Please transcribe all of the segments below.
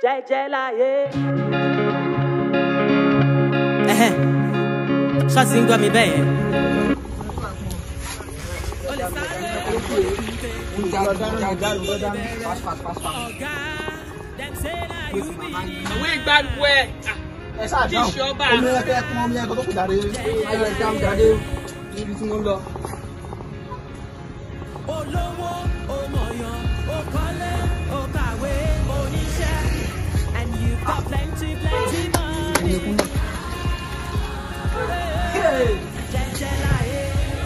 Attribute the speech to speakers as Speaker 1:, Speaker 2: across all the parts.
Speaker 1: jẹ́jẹ́ láyé.
Speaker 2: Ẹhẹ́n. ṣọ́ọ̀tì ń gbọ́ mi bẹ́ẹ̀ yẹn.
Speaker 3: àwọn ìgbàlùwọ ẹ
Speaker 4: ẹ ṣáà dáhùn
Speaker 3: Jíṣẹ́ ọba.
Speaker 4: omi ẹkẹ kún omi ẹkọ tó kù dáre ayọ ẹja ń jáde níbi tí mo ń lọ.
Speaker 1: olówó ọmọọyàn ọkọlẹ ọkàwé oníṣẹ́ and you got plenty plenty money. jẹ́jẹ́ láyé.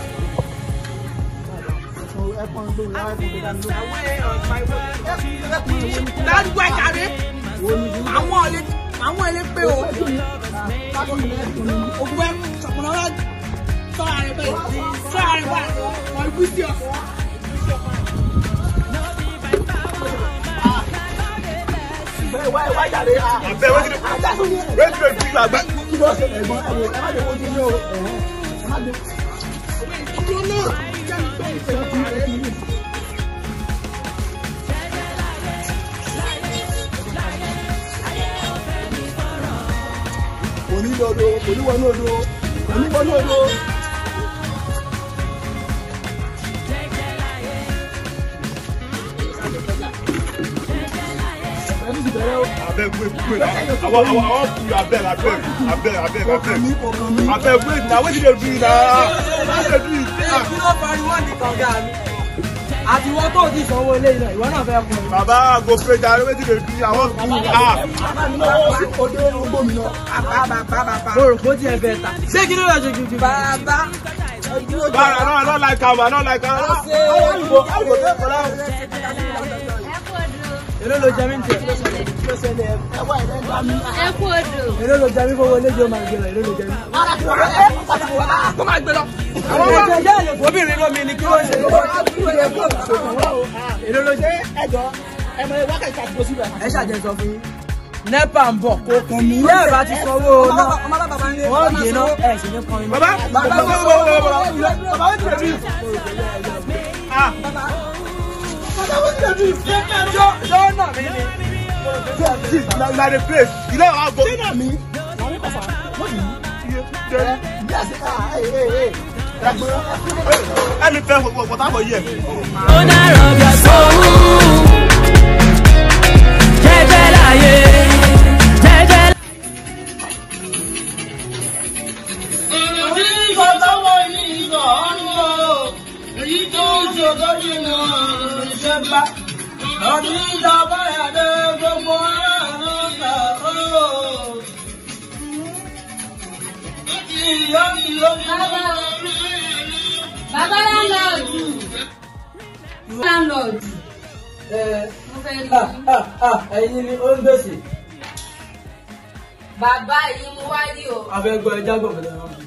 Speaker 4: ẹkùn ló ń láyé fún mi dání
Speaker 3: ládùúgbò ẹ̀jáde àwọn ọ̀lẹ́ àwọn ọ̀lẹ́ pé o ògùn ẹ̀ ṣọ̀pọ̀nà ọ̀rọ̀ sọ ààrẹ bẹ́ẹ̀ sọ ààrẹ wà wọ́n ikú sí ọ.
Speaker 4: bẹ́ẹ̀ wá ìwá jáde à.
Speaker 5: abẹ wetin dey wetin dey do you agba.
Speaker 4: kí ló ṣe ẹ̀gbọ́n ẹ̀wọ̀ ẹ má lè wojú ní o ẹ̀hún ẹ má lè. onídodo oníwọnódo oníwọnódo. ẹni ti bẹ̀rẹ̀ o.
Speaker 5: abeg wait wait i wan i wan i wan pull you abeg abeg abeg abeg
Speaker 4: ọkàn mi
Speaker 5: abeg
Speaker 4: ọkàn mi.
Speaker 5: abeg wait na wetin dey do you na wetin dey do you ah
Speaker 2: kí ló pariwo ní kànga mi àti ìwọ tó ti sanwó ilé iná ìwọ náà fẹ́ kún un.
Speaker 5: baba go pay jare wetin dey do you i wan pull you ah
Speaker 4: òde ogbó mi lọ.
Speaker 2: mo rò pé ó tiẹ̀ bẹ́ẹ̀ ta ṣé kí ló lọ ṣe jù jù. bàbá
Speaker 5: baba i no i no like am i no like am.
Speaker 2: èló ló jẹ mí tẹ
Speaker 6: ẹ kú odò.
Speaker 2: èló ló jẹ mí fowó ilé jọ máa gbé lọ èló ló jẹ mí.
Speaker 3: kó máa gbé lọ.
Speaker 2: àwọn ọmọ ẹgbẹ́ ìyá àlè obìnrin lómi ni kí wọ́n ṣe. èló ló jẹ.
Speaker 4: ẹjọ ẹ mọ wákàtí àti bó síbẹ̀.
Speaker 2: ẹ ṣàjẹ́ sọ fún yín nepa ń bọ̀ kó kàn mí. ilé ìbá ti sanwó náà wọ́n gbé náà ẹ̀ sì ní kan iná.
Speaker 5: baba baba baba baba baba wetin dey do you ah
Speaker 2: lọ́nà mi ni.
Speaker 5: see na na the place you know how go.
Speaker 4: sínú mi wà ní kọfà wọ́n yìí.
Speaker 5: Then,
Speaker 4: bí a ṣe ká ẹ ẹ ẹ ẹgbẹ́
Speaker 5: let me pay for water for here.
Speaker 1: owner of your soul. jẹ́jẹ́ láyé. jẹ́jẹ́
Speaker 3: Ọdún ìjọba yàdé gbogbo àrùn kàkó. Ìyá mi ló ní
Speaker 6: Bàbá láńlọ́ọ̀dù. Láńlọ́ọ̀dù. Mo fẹ́ rí i.
Speaker 2: ẹyin ni ó ń gbèsè.
Speaker 6: Bàbá yìí mo wá rí o.
Speaker 2: abẹ́gbọ́ ẹja gbọ̀ngàn lẹ́wọ̀n mi.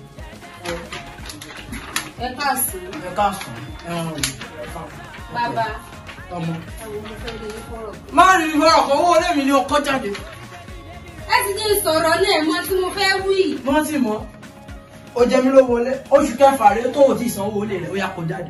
Speaker 6: Ẹ káàsì.
Speaker 2: ẹ káàsán ẹran mi.
Speaker 6: Bàbá.
Speaker 2: ọmọ.
Speaker 6: Ẹ̀wọ̀n mo fẹ́ rí i fọ́rọ̀.
Speaker 2: má rí ìwé ọkọ̀ owó olé mi ni ọkọ̀ jáde.
Speaker 6: Ẹ ti dé sọ̀rọ̀ ní ẹ̀mọ́ tí mo fẹ́ wí.
Speaker 2: wọ́n sì mọ́ ó jẹ mí lówó olé oṣù kẹfà rẹ tó ò tí ì sanwó olé rẹ ó yà kó jáde.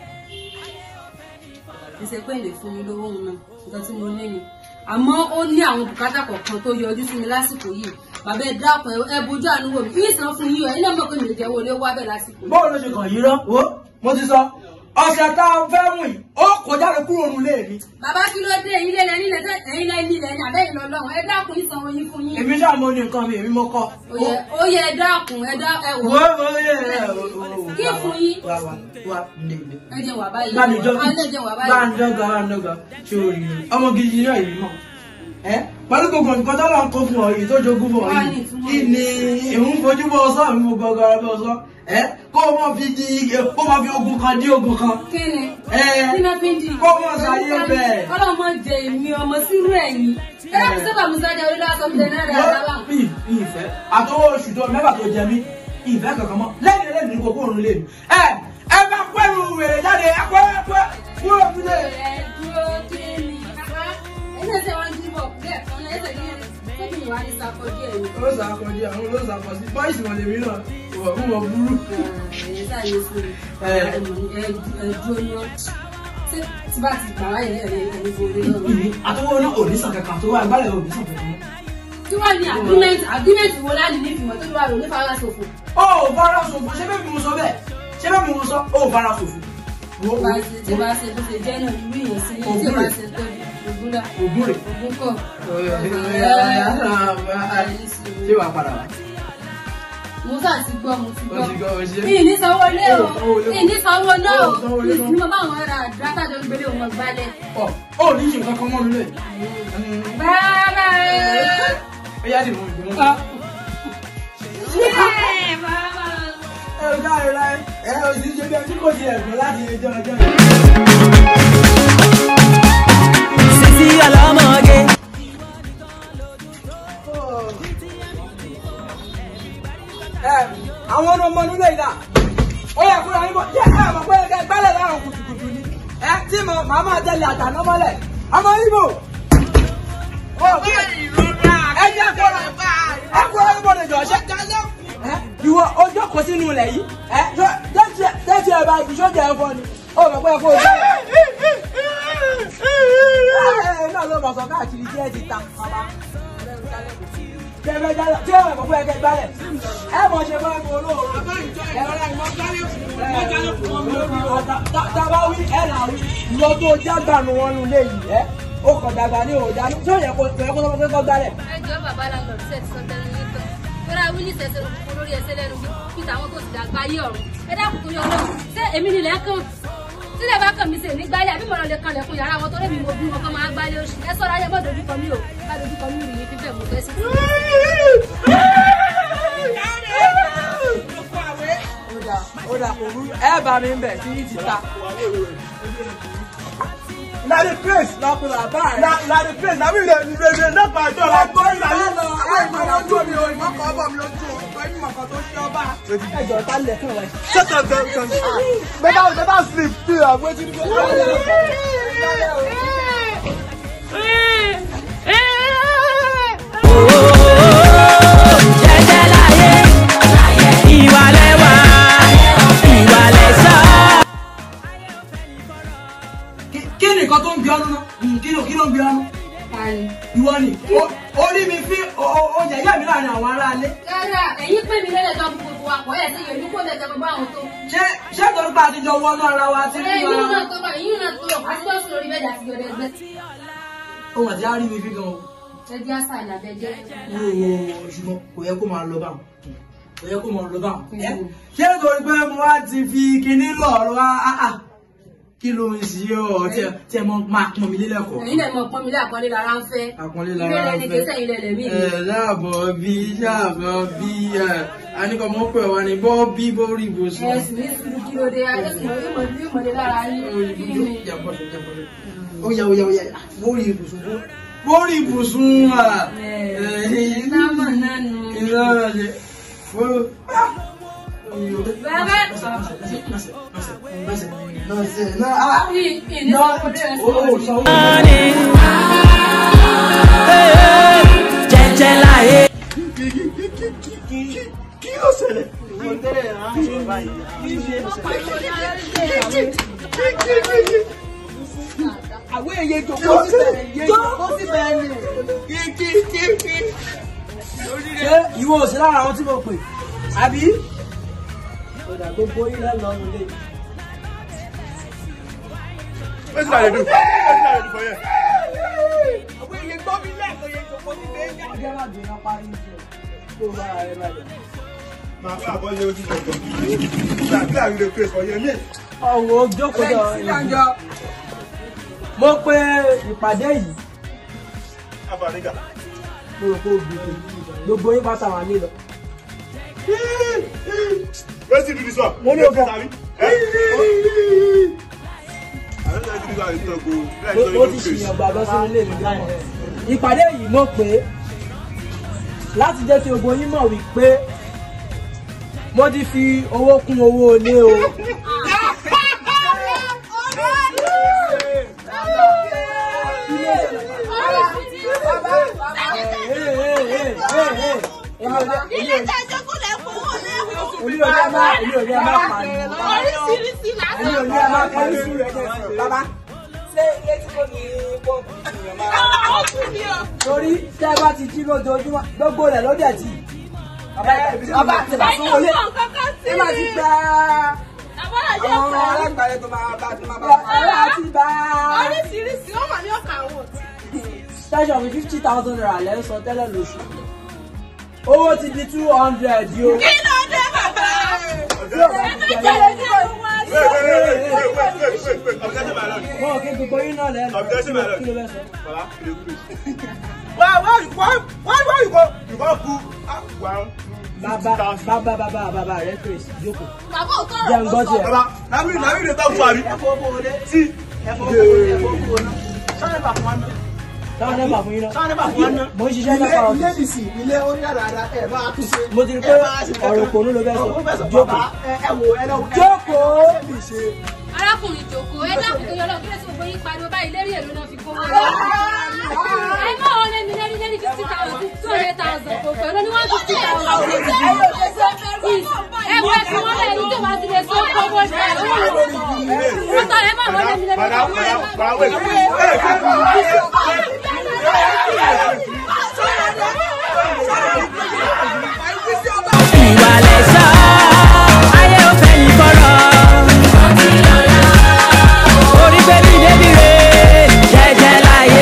Speaker 6: Ìṣe pé èlé fún mi lówó òun náà. Nǹkan tí mo ní ni. Àmọ́ ó ní àwọn bùkátà kọ̀ọ̀kan tó yọjú sí mi lásìkò yìí. Bàbá ẹ dákun ẹ bójú àánú wò mí. Kí ìsàn fún yín o, ẹ náà mọ̀ pé mi lè jẹ́ wọlé wá bẹ̀ lásìkò yìí.
Speaker 2: bóòlù ló ṣe kàn yí rán wo mo ti sọ ọ̀sẹ̀ tá a fẹ́ mú yìí ó kó jáde kúrò nílé mi.
Speaker 6: Bàbá kí ló dé ilé lẹ nílẹ̀ tẹ́ ẹ̀yin lẹ nílẹ̀ ní àbẹ́yìn lọ́lọ́run ẹ dákun ìsanwó yín fún yín.
Speaker 2: èmi ṣáà mo ní nǹkan mi èmi mo kọ́.
Speaker 6: Ó yẹ ó yẹ ẹ dákun ẹ dá ẹ wò.
Speaker 2: wo wo yẹ ẹ
Speaker 6: Kí fún yín?
Speaker 2: wá wá wá ndé ndé.
Speaker 6: Ẹ jẹ́ wà báyìí.
Speaker 2: Gbàdújọ́
Speaker 6: Alẹ́ jẹ́ wà báyìí.
Speaker 2: gbàdújọ́ gbàdújọ́ ṣé o rí i ọmọ gidi náà yìí mọ̀ ẹ́ pẹ̀lú gbogbo nǹkan tó lọ́n kó fún ọ yìí tó jogún fún ọ
Speaker 6: Wá ní
Speaker 2: yìí
Speaker 6: ìtumọ̀
Speaker 2: kí ni ìhun fojú bọ́ ọ sọ́ọ̀ mi mo gbọ́ ọgọ́rọ́ bọ́ ọ sọ́ ẹ́ kó o mọ̀ fi di kó o mọ̀ fi ogun kan dí ogun kan
Speaker 6: Kí ni?
Speaker 2: ẹ́
Speaker 6: Kí ló fi ń di?
Speaker 2: kó o mọ̀ sáyé bẹ́ẹ̀.
Speaker 6: Ọlọ́mọ jẹ èmi ọmọ sírú ẹ̀yìn. Ẹ dákun sábà Musa jẹ orí lásán mi lẹ́nu ẹ̀rọ àdáwà.
Speaker 2: Ì- ìfẹ́ àtọwọ́ oṣù tó mẹ́fà tó jẹ mí ìfẹ́ kankan mọ́ lẹ́yìn lẹ́yìn ní kókó òrùn lè mi. ẹ ẹ bá pẹ́rù wèrè jáde ẹ pẹ́ pẹ́ kúrò nílé.
Speaker 6: Ẹ dúró kí ni? Ẹ náà ṣe wọn jí bọ̀ bẹ́ẹ̀ kan náà ẹsẹ̀ ní tóbi ìwà ní sakọ díẹ̀ ni.
Speaker 2: olóòsàn akọ̀dí àwọn olóòsàn akọ̀dí bọ́ìsì wọn lèmi náà wọ̀ fún wọn burú.
Speaker 6: Ẹ̀yìn sáà yé sí i.
Speaker 2: Ẹ.
Speaker 6: Ẹ dúró ní ọ́. ṣé tí bá ti gbà wáyé ẹ̀ ẹ̀ ẹ̀ ní borí lọ́wọ́.
Speaker 2: ìní àtọwọ́ náà ò ní sàn kankan tó wà gbálẹ̀ ò ní sàn kankan.
Speaker 6: tí wọ́n ní agreement agreement wo láti ní ìfìmọ̀ tó bá rò ní fara ṣòfò.
Speaker 2: ó ò fara ṣòfò ṣé bẹ́ẹ̀ mi mo sọ bẹ́ẹ̀ ṣé bẹ́ẹ̀ mi mo sọ ó ò fara ṣòfò. wo
Speaker 6: bá ṣe tí bá ṣe bó ṣe jẹ́ náà irú ìyẹn sí ní tí bá ṣe tó ogún dá
Speaker 2: ògùn rè.
Speaker 6: ogún kọ̀.
Speaker 2: ṣé wàá padà wá.
Speaker 6: mo sà ti gbọ́ mo ti
Speaker 2: ó ti
Speaker 6: gbọ́.
Speaker 2: gbọ́ ọ ṣe.
Speaker 6: mi ì ní sanwó ilé o
Speaker 2: Ó sanwó ilé o.
Speaker 6: mi ì ní sanwó náà o
Speaker 2: Ó sanwó ilé o.
Speaker 6: ní mo bá àwọn ará dátà jọ gbélé wọn gbálẹ̀.
Speaker 2: ọ ó ní ṣe nǹkan kan mọ́ nílé.
Speaker 6: bàbá
Speaker 2: ó yá dì mọ́ ìgbìmọ̀.
Speaker 6: ẹ̀ bàbá.
Speaker 2: ẹ ò dáre láyé ẹ ò sì ṣe bí ẹni kò ti ẹ̀gbọ́n láti ẹjọ́ ọjọ́ yìí.
Speaker 1: Sisi ọlọ́mọge.
Speaker 2: ẹ àwọn ọmọ ọmọ nílé ìdá ó yẹ kúrò níbo jẹ ẹ mọ̀ pé ẹgbẹ́ gbálẹ̀ láàrùn kùtùkùtù ni ẹ tí mo màá máa tẹ̀lé àtàná mọ́lẹ̀ ọmọ ibo. ẹ jẹ́ kúrò ẹ kúrò níbo lè jọ ṣe. ẹ ìwọ ojú kò sínú ilẹ̀ yìí ẹ tẹ́tí ẹ bá ibi sójà ẹ fọ́ ni ó mọ̀ pé ẹ kó o jẹ́ ẹ náà ló mọ̀ sọ káàkiri tí ẹ ti ta bàbá tẹ́lẹ̀ jálẹ̀ tí ẹ mọ̀ pé ẹ kẹ́ gbálẹ̀ ẹ mọ̀ ṣe fún ẹgbẹ́ olóòrò ẹ rọra ìmọ̀ tàbá wí ẹ là wí ìwọ tó jágbàánu wọn nu lé yìí ẹ ó kàn dàgbà ní òòjà tó yẹ kó yẹ kó sọ pé kó gbálẹ̀.
Speaker 6: ẹ jọ bàbá landlord ṣe ti sọ tẹnu yín tán fúnra wílì ṣẹṣẹ olórí ẹsẹ lẹ́nu bí peter àwọn tó ti dàgbà ayé ọ̀run ẹ dákun torí Ọlọ́run ṣé èmi nílẹ̀ kàn sílẹ̀ bá kàn mí sè ní gbálẹ̀ àbí mọ̀rọ̀ lè kanlẹ̀ fún yàrá wọn tó lè mi mo bí wọn kàn máa gbálẹ̀ oṣù ẹ sọ̀rọ̀ ayé mọ́ dojú kọ mí o bá dojú kọ mí rìn fífẹ́ mo fẹ́ sí.
Speaker 2: ó dà ó dà kò rú ẹ bá mi ń bẹ̀ tí yìí ti ta.
Speaker 5: Na the place.
Speaker 2: lọ́kùnrin bàbá rẹ̀.
Speaker 5: Na na the place. Na me dey dey dey knock my door like
Speaker 2: Ọgbọ́n
Speaker 5: na
Speaker 2: ìlànà
Speaker 5: you.
Speaker 2: ẹ gbọ́dọ̀ ojú mi o ìmọ̀kọ̀ ọgbọ́n mi lójú o pẹ̀lú ìmọ̀kọ̀ tó ṣe ọba. ẹjọ́ ta lẹ̀ fún ẹ.
Speaker 5: Shut up, don't don't. Better better sleep. Still, I'm waiting for
Speaker 1: Jẹ́jẹ́ láyé. Ìwà lẹ́wà. Ìwà lẹ́sọ̀.
Speaker 2: Kí- kí ni nǹkan tó ń bí ọ́nú náà kí ló kí ló ń bí ọ́nú ìwọ ni ó- orí mi fi oúnjẹ ìyá mi láàrin àwọn aráalé
Speaker 6: rárá ẹ̀yin pè mí lẹ́lẹ̀ tó ń gbogbo wa pọ̀ ẹ̀ sí yẹn nípò lẹ́sẹ̀ gbogbo àwọn tó.
Speaker 2: ṣé ṣé torí pé àtijọ́ wọnú ara wa ti
Speaker 6: ẹ
Speaker 2: rí
Speaker 6: yín
Speaker 2: ara
Speaker 6: náà tó bá yín náà tó àti tó sùn lórí bẹ́ẹ̀ àti yọ̀dẹ̀ ẹgbẹ́.
Speaker 2: ohun àti àárín mi fi gan o
Speaker 6: ẹ jẹ́ àṣà ìlàbẹ̀ jẹ́.
Speaker 2: wo wo ṣùgbọ́n kò yẹ kó máa lọ báwọn kò yẹ kó máa lọ báwọn ẹ ṣé torí pé mo wá ti fi kinní lọ lọ wá áà kí ló ń ṣe ọ tí ẹ tí ẹ mọ máa pọn mi lélẹ̀kọ̀ọ́
Speaker 6: ẹ̀yin náà mọ̀ pọ́n mi lé àpọ́nlé lára ń fẹ́.
Speaker 2: àpọ́nlé
Speaker 6: ìbéèrè
Speaker 2: lára
Speaker 6: ẹni
Speaker 2: ń
Speaker 6: kì í sẹ́yìn lẹ̀lẹ̀ mí.
Speaker 2: ẹ láàbọ̀ bí láàbọ̀ bí ẹ aníkọ̀ mọ́ pẹ̀ wá ní bọ́ bí bórí ibùsùn.
Speaker 6: ẹ sì ní sùúrù kí ló dé ẹsùn yóò mọ̀ ní ìmọ̀lẹ́ lára yín. kí ni
Speaker 2: ó yá ó yá ó yá bórí ibùsùn bó bórí ibùsùn à.
Speaker 6: námọ̀ náà nù.
Speaker 2: ìlànà ṣe bóró.
Speaker 6: Bàbá. Yìí, kí ni ọmọdé ẹ sọ?
Speaker 1: Money. Hey, Jẹ́jẹ́ láyé.
Speaker 5: Kí ló ṣẹlẹ̀?
Speaker 2: àwọn èyí jòkó síbẹ̀ èyí jòkó síbẹ̀ ni. ṣé ìwọ ò sí lára àwọn tí mo pè àbí. ọ̀dà gbogbo yín lọ́nà lè.
Speaker 5: Wetin I dey do? Wetin I dey do for here?
Speaker 2: àwọn èyí gbọ́ mi lẹ́ẹ̀kan yẹn jòkó síbẹ̀ yẹn. ọjọ́ máa gbìyànjú parí iṣẹ́ kó o bá ara rẹ balẹ̀.
Speaker 5: Na where I go hear wetin you talk. Na clear you dey face for here. Me,
Speaker 2: ọ̀wọ́ jókòó jọ. mo pe ìpàdé yìí
Speaker 5: Abba nigga.
Speaker 2: mo rò pé obìnrin gbogbo yín pátá wà nílọ.
Speaker 5: Wetin do this one?
Speaker 2: Mo ní o fọ.
Speaker 5: Abi? Eh? I don't know wetin this one dey talk o. Like
Speaker 2: ó
Speaker 5: you
Speaker 2: ti
Speaker 5: dey face.
Speaker 2: ṣìyàn gbàgbọ́ sínú ilé mi lọ́wọ́. ìpàdé yìí mo pè é láti jẹ́ kí gbogbo yín mọ̀ wípé mo ti fi owó kún owó ilé o.
Speaker 7: ilé ìtajà kúlẹ̀ fún wọn lẹ́wọ̀.
Speaker 2: èmi ò ní ẹ má èmi ò ní ẹ má pariwo
Speaker 3: Oríṣiríṣi lásán.
Speaker 2: èmi ò ní ẹ má pariwo rẹ jẹ sọ bàbá ṣé létí kò ní pọ́ǹpù ìyàn máa
Speaker 3: Àwọn ó tún ní o.
Speaker 2: torí tẹ́ ẹ bá ti jí lójoojúmọ́ gbogbo rẹ̀ ló dẹ̀ tì bàbá bàbá àti bàbá tó wọlé
Speaker 3: Ẹ̀yin ò mọ̀ kankan sí
Speaker 2: ẹ máa ti
Speaker 3: i.
Speaker 2: gba
Speaker 3: Àbọ̀dà jẹ́
Speaker 2: àwọn
Speaker 3: ọ̀pọ̀.
Speaker 2: alágbàáyé tó máa bá tó máa bá ẹ máa ti gba
Speaker 3: Oríṣiríṣi ó wà ní ọkà àwọn òtí.
Speaker 2: tẹ́sán mi fifty thousand naira lẹ́ ń sọ tẹ́lẹ̀ lóṣù owó ti di two hundred yìí o.
Speaker 3: Kí ló dé bàbá?
Speaker 2: tí o bá ti
Speaker 3: Ẹ
Speaker 2: jẹ́
Speaker 3: jẹ́ kí ló wá sí.
Speaker 5: Wait, wait, wait, wait, wait, wait, wait, wait, wait. Objection, my lord.
Speaker 2: mọ kí gbogbo yín náà lẹ́nu
Speaker 5: Objection, my lord.
Speaker 2: kí ló fẹ́ sọ.
Speaker 5: Baba, you dey good. Why, why, you- why, why, why you go, you go cook, ah, well,
Speaker 2: bàbá bàbá bàbá bàbá rẹ Chris jókòó
Speaker 3: Bàbá ò tọrọ
Speaker 2: jẹ́ ń gbọ́ tiẹ̀.
Speaker 5: Baba, na me, na me dey talk for abi. See,
Speaker 2: táwọn nẹ́bà fún yín náà
Speaker 5: Táwọn nẹ́bà fún wa náà.
Speaker 2: mo ń ṣiṣẹ́ nípa ọ̀sẹ̀
Speaker 4: ilé ìsìn ilé orí àdáadá ẹ bá a tún ṣe.
Speaker 2: mo ti rí pé ọ̀rọ̀ òpònú ló fẹ́ sọ
Speaker 4: Ó fẹ́ sọ
Speaker 2: jókòó
Speaker 4: bàbá ẹ ẹ wo ẹ lọ́wọ́.
Speaker 2: jókòó
Speaker 6: arákùnrin jòkó ẹ dákun tó yọlọ kí lè sọ gbóyin pariwo báyìí lérí èrò náà fi kówó lọ. ẹ má wọn lé mi lérí lérí fifty thousand two hundred thousand kò pẹ̀lú ní one fifty thousand. ẹ bọ ẹ fi wọn lẹ ẹni tó bá ti lè sọ kówó lẹ wọn tọ ẹ má wọn lé mi lérí
Speaker 5: Baba,
Speaker 6: kówó lẹ.
Speaker 5: Baba, Baba, wait. Hey,
Speaker 1: ìwà lẹ̀ṣọ́ ayé ò fẹ̀yìn fọ́rọ̀. orí bẹ́bí débi re jẹ́jẹ́ láyé.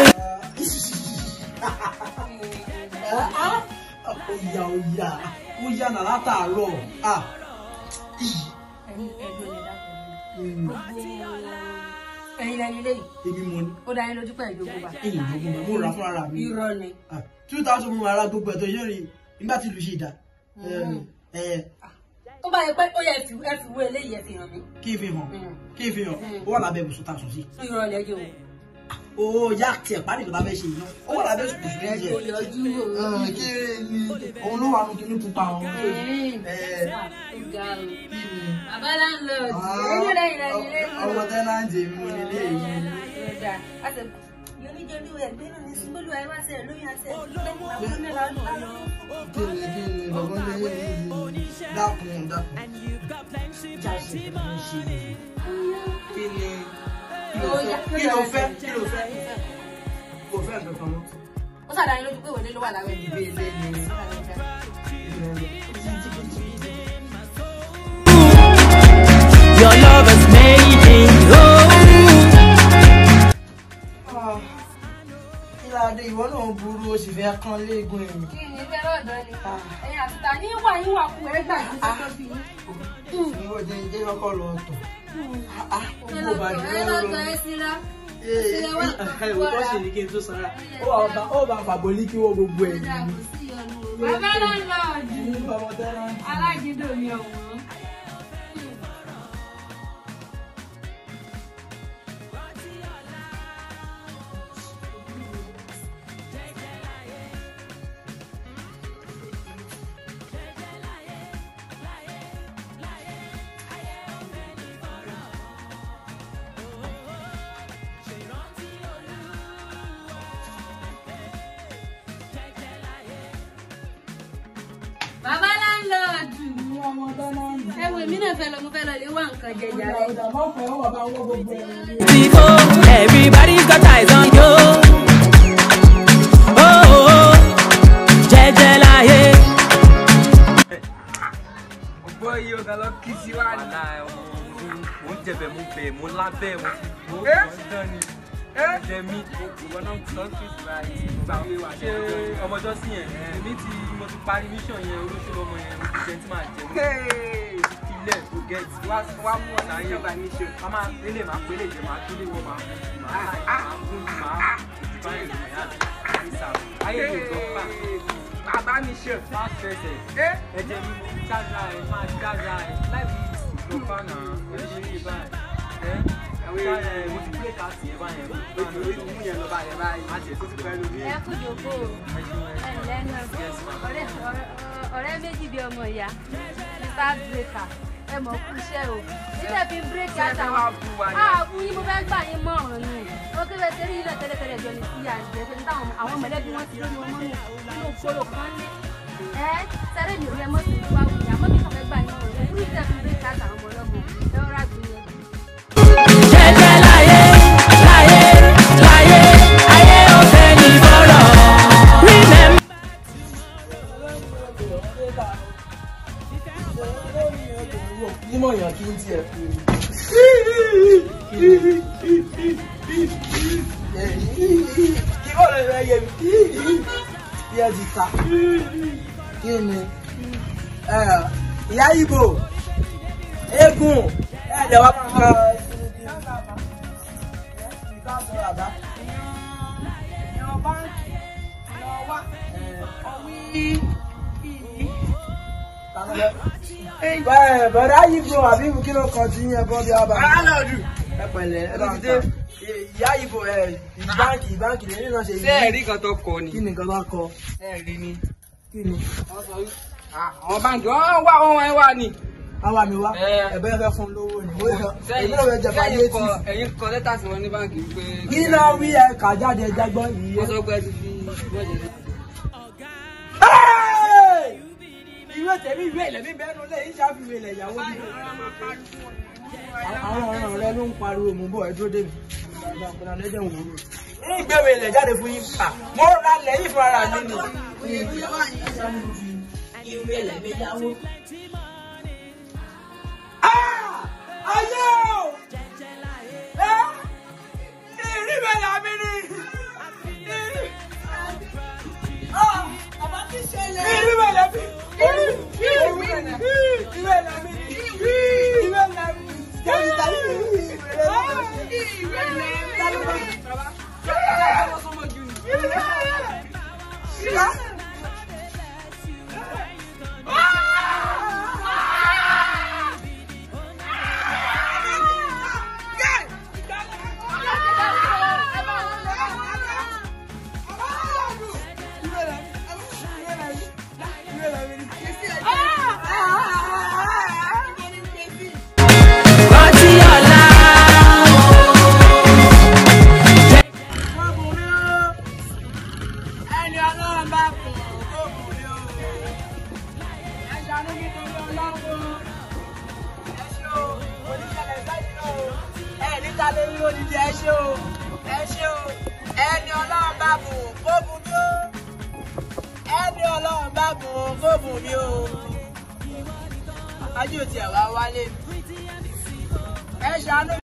Speaker 2: ọ̀yà ọ̀yà ó yà nà látàárọ̀ ah
Speaker 6: ẹ̀yin lẹni léyìí
Speaker 2: èmi mo ní
Speaker 6: ó dá yín lójú pẹ̀lú gbogbo wa.
Speaker 2: èyí ló gbọ́n mo rà fún ara mi
Speaker 6: irọ́ ni.
Speaker 2: Ah, two thousand mo ra gbogbo ẹ̀tọ́ yóò rí nígbà tí ìlú ṣì dá ẹ ẹ
Speaker 6: ó bá yẹ pé ó yẹ fi ẹ fi wé eléyìí ẹ fi hàn mí.
Speaker 2: kí n fi hàn
Speaker 6: Mm.
Speaker 2: kí n fi hàn ó wà lábẹ́ ibùsùn tá a sùn sí
Speaker 6: irọ́ ni ẹjọ́ o.
Speaker 2: ó yá tiẹ̀ parí ìjọba fẹ́ ṣe yìí náà ó wà lábẹ́ ibùsùn yẹn
Speaker 6: ẹjọ́
Speaker 2: jẹ́
Speaker 6: yọjú o.
Speaker 2: kí ni òun ló wà nù kí ní pupa òun
Speaker 6: Mm.
Speaker 2: ẹ
Speaker 6: Ọ̀gá o.
Speaker 2: kí ni
Speaker 6: Bàbá láńlọ́ọ̀dù. Ẹni lẹ́yìn lẹ́yìn lẹ́yìn.
Speaker 2: ọmọ tẹ́láǹtì mi mo nílé yìí
Speaker 6: Ọ̀dà. A sì Yoníjolú ẹgbẹ́ náà ní Súnmọ́lú ẹ wá sí ẹ lóyún àti ẹ lẹ́yìn àwọn mẹ́ta lọ.
Speaker 2: kí ni kí ni bàbá ń lé yìí dákun dákun jáde kí ló ń ṣe yìí kí ni kí ló fẹ́ kí ló fẹ́ kò fẹ́ nǹkan kan mọ́.
Speaker 6: Ó sàdáni lójú pé ìwọlé ló wà lára ẹ̀.
Speaker 2: Ilé ni
Speaker 1: your love is made in oh.
Speaker 2: Ìlàdé ìwọ náà burú o sì fẹ́ kán léegun ẹ̀yìn.
Speaker 6: Kí ni ìfẹ́ lọ́dọ̀ ni? Ẹ̀yin àtúntà ní wà yín wà kú ẹ̀ gbà kí tó fi yín.
Speaker 2: Ìwọ jẹ́ ń jẹ́ kọ́kọ́ lọ tọ̀.
Speaker 6: Ẹ lọ tọ̀ ẹ lọ tọ̀ ẹ síra.
Speaker 2: Ìwọ tó ṣe ní kí n tó sanra. Ó bá fàbọ̀lì kí wọ́n gbogbo ẹ̀
Speaker 6: Ọ̀dà kò sí ọ̀nù. Bàbá láńlọ́ọ̀dù.
Speaker 2: ní ọmọ tẹ́lá.
Speaker 6: Alágídò mi ọ̀wọ́n. Bàbá láńlọ́ọ̀dù. Ẹ wo èmi náà fẹ́ lọ, mo fẹ́ lọ lè wá nǹkan jẹjà rẹ̀.
Speaker 1: Before everybody's got eyes on you. Oh, oh, oh. jẹ́jẹ́ láyé.
Speaker 7: ọgbọ́ yìí ọ̀gá lọ kí sí wá ní. mo ń jẹ̀bẹ̀ mo bẹ̀ mo lábẹ́ mo ti mo ń dán ni jẹ mí ìwọ náà lọ kí sí wá yìí gbà ṣé ọmọjọ́ sí yẹn èmi ti mo ti parí mission yẹn olóṣèlú ọmọ yẹn mo ti jẹ tí màá jẹ mo ti ilẹ̀ tó gẹ̀ tí wá wá mú ọ̀nà ayé wa ní ṣe máa máa pélé máa pélé jẹ máa pélé wọ máa máa máa gún jù máa jù báyìí lọ yá ní sáà ayé lè gbọ́ pa bàbá mi ṣe máa fẹsẹ̀ ẹ̀jẹ̀ mi mo jára ẹ̀ máa jára ẹ̀ láìpẹ́ ìsìnkú fánà oríṣiríṣi báyìí ẹ̀ jára ẹ̀ mo ti pé káàtì ẹ̀ báyẹn ojú ojú mú yẹn lọ báyẹn báyìí má jẹ́ tó ti pẹ́ lórí
Speaker 8: ẹ kú jòkó ẹnlẹ́ náà ọ̀rẹ́ ọ̀rẹ́ méjì bíi ọmọ ìyá mr breaker ẹ mọ̀ kú iṣẹ́ o níbẹ̀ fi bírèkì àtàwọn ààbù yín mo fẹ́ gbà yín mọ̀ ọ̀ràn ni ó kéré tẹ́lẹ̀ yìí náà tẹ́lẹ̀tẹ́lẹ̀ jọ ní síyà ìjẹ́ pé táwọn àwọn mọ̀lẹ́bí wọn ti lórí wọn mọ́nù nínú kóró kan ní ẹ sẹ́rẹ̀ mi ò rí ẹ mọ́tò tó wá wùyà mọ́tò kan fẹ́ gbà ní ọ̀rọ̀ ẹ̀ kúrú ìtẹ̀ fún bírèkì àtàwọn ọmọ ọlọ́mọ ẹ rọra gbìyànjú.
Speaker 1: jẹ́jẹ́ láyé láyé láyé ayé ọ̀fẹ́ ní bọ́rọ̀ remember.
Speaker 2: Nímọ̀ yàn kí n tiẹ̀ fi. Kí ó lè rẹ yẹ mi. Bí ẹ ti ta. Kí ni? Ìyá Ibo, eégún, ẹ̀ẹ́dẹ̀ wá máa ka ìbá sọ àbá.
Speaker 3: Ìyàn báńkì lọ wá ọ̀wí ìyí.
Speaker 2: Bẹ́ẹ̀ bọ̀dá Ibo àbí kí ló kàn tí yẹn bọ́ bí a bá.
Speaker 5: Alọ́dù.
Speaker 2: Ẹ pẹ̀lẹ́ ẹ bá ń ta. Ìyá Ibo ẹ̀ báńkì báńkì lè nínú ṣe
Speaker 7: ṣé ẹ̀rí kan tó kọ ni
Speaker 2: Kí ni nǹkan bá kọ?
Speaker 7: ẹ̀rí ni
Speaker 2: Kí ni?
Speaker 7: wọ́n sọ wí- Ah, àwọn báńkì wọ́n wá wọ́n wá wá ni.
Speaker 2: Àwa mi wá.
Speaker 7: Ẹ.
Speaker 2: Ẹ̀bẹ́ fẹ́ fún lówó ni.
Speaker 7: sẹ́yìn
Speaker 2: Èmi náà fẹ́ jẹ
Speaker 7: sẹ́yìn
Speaker 2: pàdé
Speaker 7: kọ
Speaker 2: tí.
Speaker 7: ẹ̀yin kọ lẹ́tà sí wọn ní báńkì pé.
Speaker 2: Kí náà wí ẹ kà jáde ẹja gbọ́ ìyẹn.
Speaker 7: wọ́n sọ pé ẹ ti fi wọ́ọ̀dì sí.
Speaker 2: ìwé tèmi ìwé ilẹ̀ mi bẹ́ẹ̀ lé yín ṣàfihàn ilẹ̀ ìyàwó mi. àwọn ọ̀ràn rẹ ló ń pariwo mú bọ̀ ẹ dúró dé mi. àgbàlagbà lẹ́jẹ̀ ń wúrò. ní ìgbéwò ilẹ̀ jáde fún yín. à, mo ra lẹ́yìn fún ara mi nì. ìwé ilẹ̀ mi yáwó. ayé o! ẹ́ ìrí bẹ̀rẹ̀ mi ni. ìrí bẹ̀rẹ̀ mi.
Speaker 1: rántí ọ̀la.
Speaker 3: Ẹni ọlọ́run bá kùn kó kù ní o. Ẹ ṣàánú nítorí ọlọ́run. Ẹ ṣe o, oníṣẹ́lẹ̀ sẹ́yìn náà o. Ẹ níta lé ní odidi ẹ ṣe o. Ẹ ṣe o, ẹni ọlọ́run bá kùn kó kù ní o. Ẹni ọlọ́run bá kùn kó kù ní o. Ajé ò tiẹ̀ wá wálé. Ẹ ṣàánú.